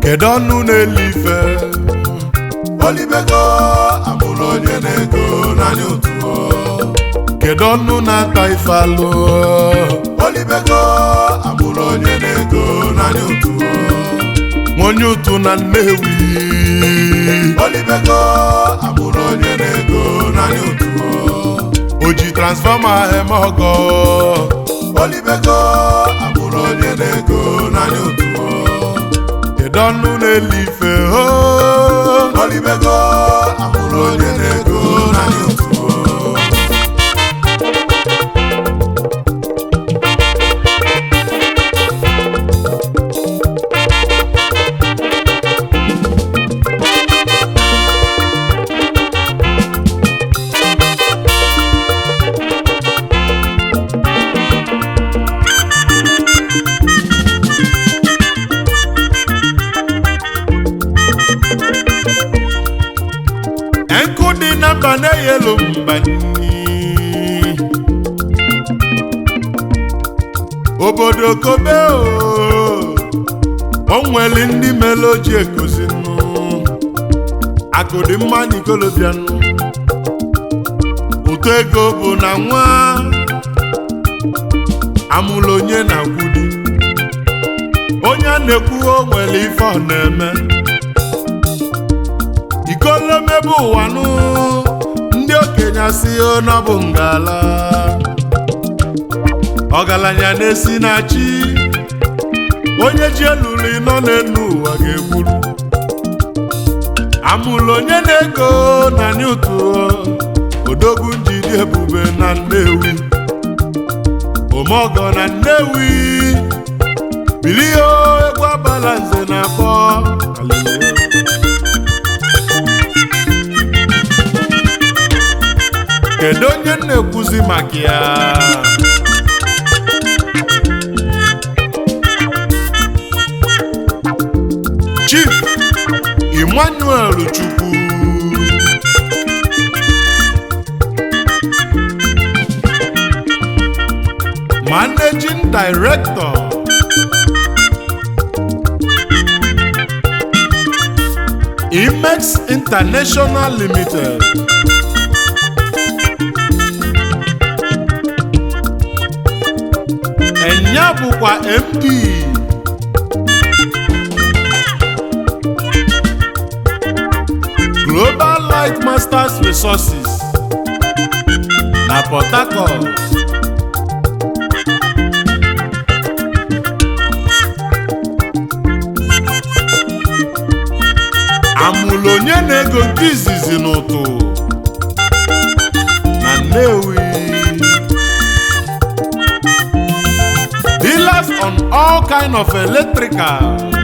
kedu ọnụ na-ele ife olibego amụrụ onye na-ego n'anya otu kedu ọnụ na-ata ife alụ olibego amụrụ onye na-ego n'anya otu onye ụtụ na Nnewi olibego amụrụ onye na-ego n'anya otu o ji transfọma eme ọgọ olibego amụrụ onye na-ego n'anya otu kedu ọnụ na-ele ife o olibego amụrụ onye na-ego n'anya otu nkụ dị na mba na-eyelu mba nni obodo kobe o o nwere ndị mere oji ekozi nnu akụ dị mma n'ikolobịa nnu ụtọ ego bụ na nwa amụrụ onye na-akwụdi onye a na-ekwu o nwere ife ọ na-eme ikolomebe ụwa nụ ndị okenye asị na ọ bụ ngala ọgaranya na-esi na chi onye ji eluli nọ n'elu ụwa ga-egburu amụlụ onye na-ego na n'ụtụ odogwu njidi ebube na Nnewi omeọgọ na Nnewi bilie egwu agbala nze na akpọ Hallelujah. kedu onye m na-ekwuzi maka ya Chief Emmanuel Chukwu Managing Director Imex International Limited Enya bụkwa MD Global Light Masters Resources na Port Harcourt. Amụlụ onye na-ego nke izizi n'ụtụ na Nnewi. Dealers on all kind of electrical.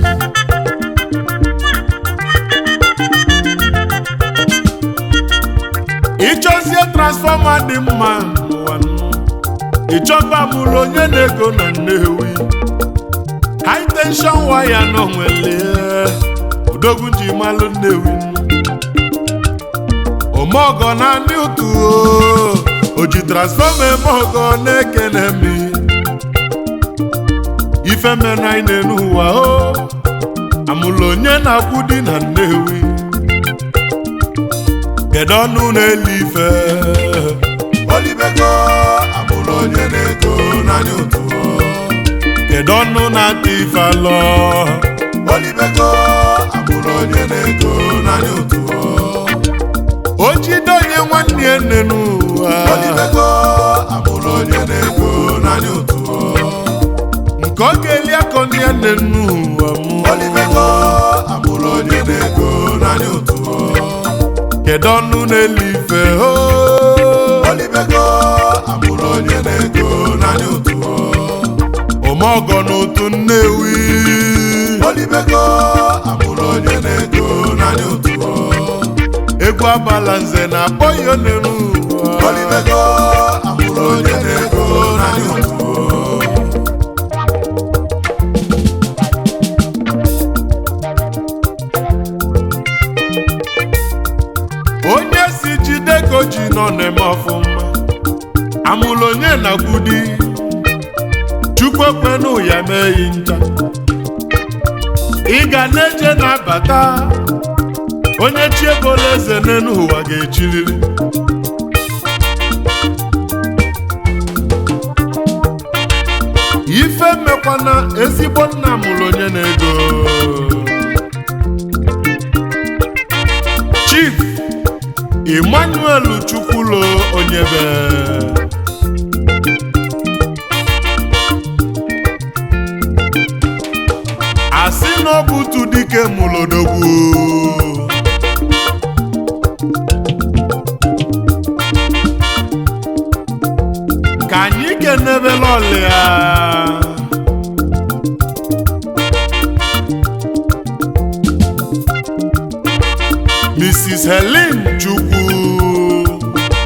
Ịchọzie transfọma dị mma n'ụwa nụ. Ịchọba mụrụ onye na-ego na Nnewi. High tension waya nọ nwere odogwu ji malụ Nnewi. Omeọgọ na ndị ụtụ o, o ji transfọma eme ọgọ na-ekene mi. ife mere anyị n'elu ụwa o amụlụ onye na-akwụ di na Nnewi kedu ọnụ na-ele ife olibego amụrụ onye na-ego n'anya otu kedu ọnụ na-ata ife alọ olibego amụrụ onye na-ego n'anya otu o jide onye nwanne ya nne n'ụwa olibego amụrụ onye na-ego n'anya otu nke ọ ga-eli akọ ndị ya nne n'ụwa mụ olibego amụrụ onye na-ego n'anya otu kedu ọnụ na-ele ife o olibego amụrụ onye na-ego n'anya otu omeọgọ n'otu Nnewi olibego amụrụ onye na-ego n'anya otu egwu agbala nze na-akpọ ya n'elu ụwa olibego amụrụ onye na-ego n'anya otu onye si jide ka o ji nọ na-eme ọfụma amụlụ onye na-akwudi chukwu ekwenụ ya mee yi ncha ị ga na-eje na-abata onye chi ebola eze n'elu ụwa ga-echiriri ife mmekwana ezigbo nna mụrụ onye na-ego chief emmanuel chukwulo onyebe asị na ọ bụ tu dike mụlodogwu ka anyị kenebela ọlịa Mrs. Helen Chukwu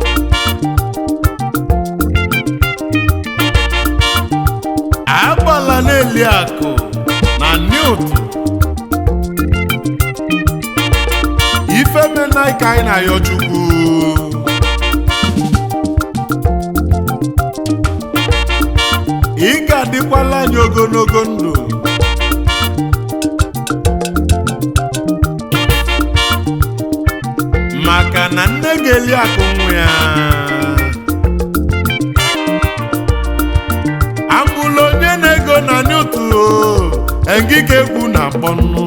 agbala na-eli akụ na Newt ifemena ka anyị na-ayọ Chukwu ị ga-adịkwala anyị ogologo ndụ maka na nne ga-eli akụ nwa ya amụla onye na-ego na Newt engike egwu na mkpọnụ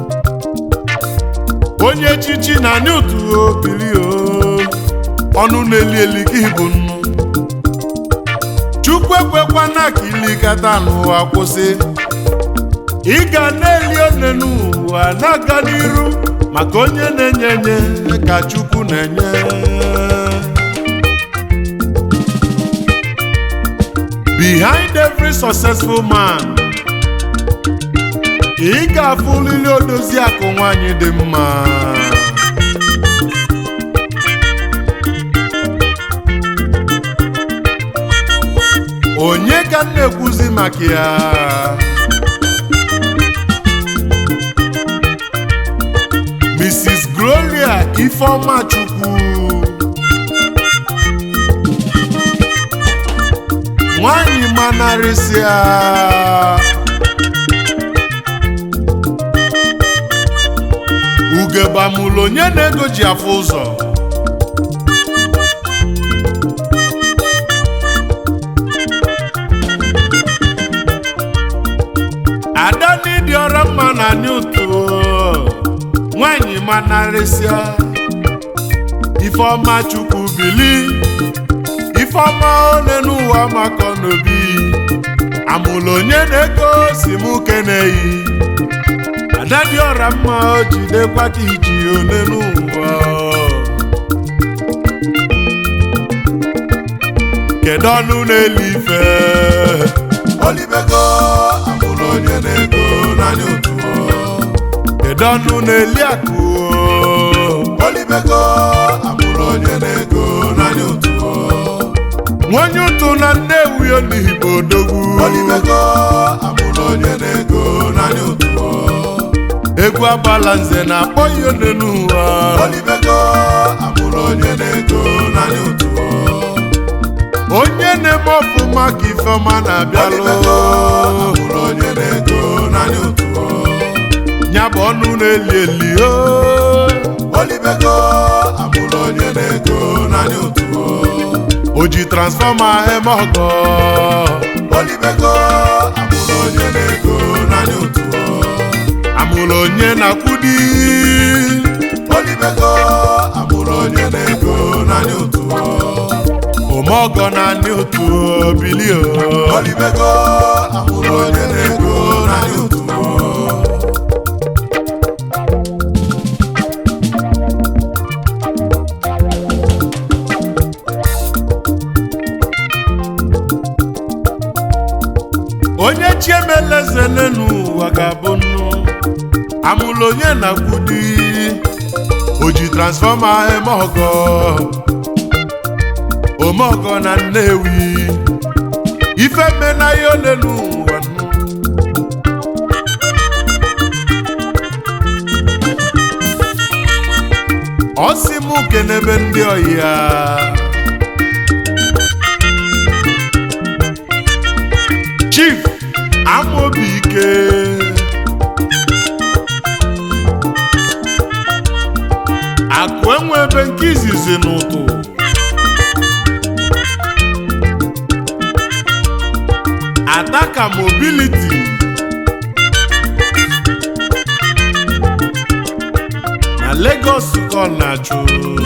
onye chichi na Newt bili ọnụ na-eli eli ka ịbụ nnu chukwu ekwekwana ka ilikata n'ụwa kwụsị ị ga na-eli one n'ụwa na-aga n'iru maka onye na-enye enye ka chukwu na-enye behind every successful man ị ga-afụlili odozi akụ nwanyị dị mma onye ka m na-ekwuzi maka ya Mrs. Gloria Ifeoma Chukwu nwanyị manarịsịa ugebamụlụ onye na-ego ji afụ ụzọ ada n'ịdị ọra mma na Newt nwanyị manarịsịa Ifeoma Chukwu bili Ifeoma ole n'ụwa makọ n'obi amụlụ onye na-ego si mụ keneyi ada dị ọra mma o jidekwa ka iji ole n'ụwa kedu ọnụ na-eli ife olibego amụrụ onye na-ego naanị otu kedu ọnụ na-eli akụ olibego amụrụ onye na-ego naanị otu nwonye ụtụ na Nnewi Onigbo odogwu olibego amụrụ onye na-ego naanị otu egwu agbala nze na-akpọ ihe one n'ụwa olibego amụrụ onye na-ego naanị otu onye na-eme ọfụma ka ifeọma na-abịalụ olibego amụrụ onye na-ego naanị otu ya bụ ọnụ na-eli eli o olibego amụrụ onye na-ego naanị otu o ji transfọma eme ọgọ olibego amụrụ onye na-ego naanị otu amụrụ onye na-akwụdi olibego amụrụ onye na-ego naanị otu omeọgọ na anị otu bili o olibego amụrụ onye na-ego naanị otu onye chi emeleze n'ụwa ga-abụ nnu amụrụ onye na-akwụdi o ji transfọma eme ọgọ omeọgọ na Nnewi ife mena ya ole n'ụwa nnu. ọ sị m kenebe ndị ọyị ya chief amobi ike bụzi n'ụtụ Adaka mobility na Lagos ka ọ na-achụ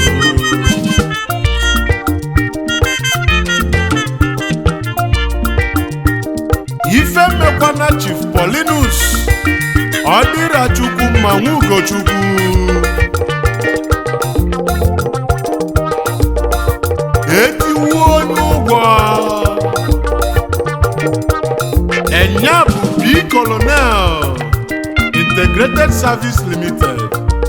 ife mekwana Chief Paulinus ọ dịra Chukwu mma nwa Ugochukwu etiwuo onye ụgwọ enya bụ B Colonel Integrated Service Limited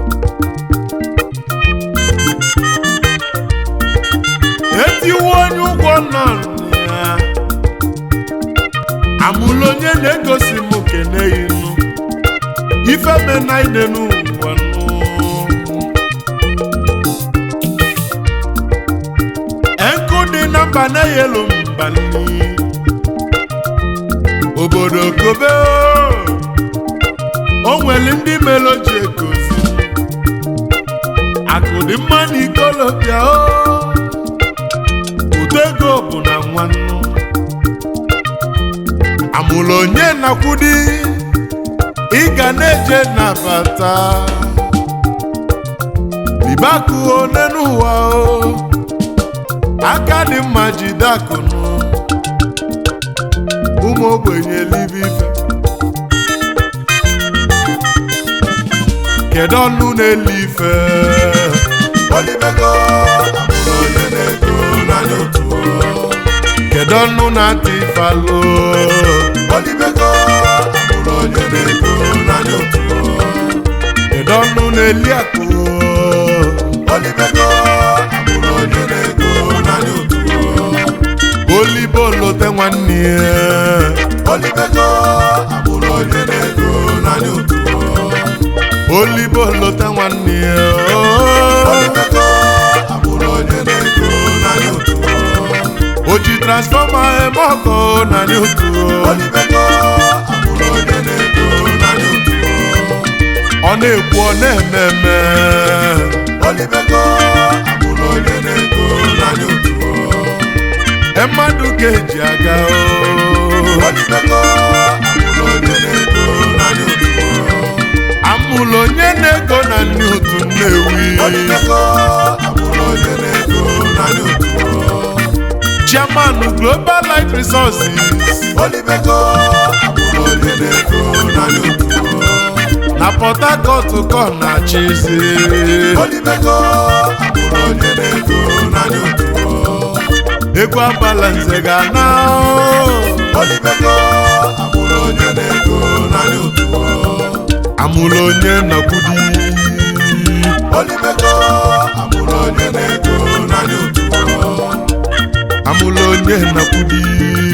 etiwuo onye ụgwọ nọ ya amụlụ onye na-egosi m kene inu ife menaide n'ụwa nụ nkụ dị na mba na-eyelu mba nni obodo kobe o nwere ndị meloji egosi akụ dị mma na ikolobịa o udo ego bụ na nwannu amụrụ onye nakwudi ị ga na-eje nabata libakụ one n'ụwa o aka dị mma jide akụnụ ụmụ ogbenye elibe ife kedu ọnụ na-eli ife Olibego amụrụ onye na-ego n'anya otu kedu ọnụ na-ata ife alụ Olibego amụrụ onye na-ego n'anya otu kedu ọnụ na-eli akụ Olibego amụrụ onye na-ego n'anya otu olibo lote nwanne ya Olibego amụrụ onye na-ego n'anya otu olibo lote nwanne ya Olibego amụrụ onye na-ego n'anya otu o ji transfọma eme ọkụ na otu Olibego amụrụ onye na-ego n'anya otu ọ na-ekwu ọ na-eme eme Olibego amụrụ onye na-ego n'anya otu E mmadụ ga-eji aga o. Olibego amụrụ onye na-ego n'anya otu amụlụ onye na-ego na ndị otu Nnewi Olibego amụrụ onye na-ego n'anya otu chairman Global Light Resources Olibego amụrụ onye na-ego n'anya otu na Port Harcourt ka ọ na-achịzi Olibego amụrụ onye na-ego n'anya otu egwu abala nze ga-ana Olibego amụrụ onye na-ego n'anya otu amụlụ onye nakwudi Olibego amụrụ onye na-ego n'anya otu amụlụ onye nakwudi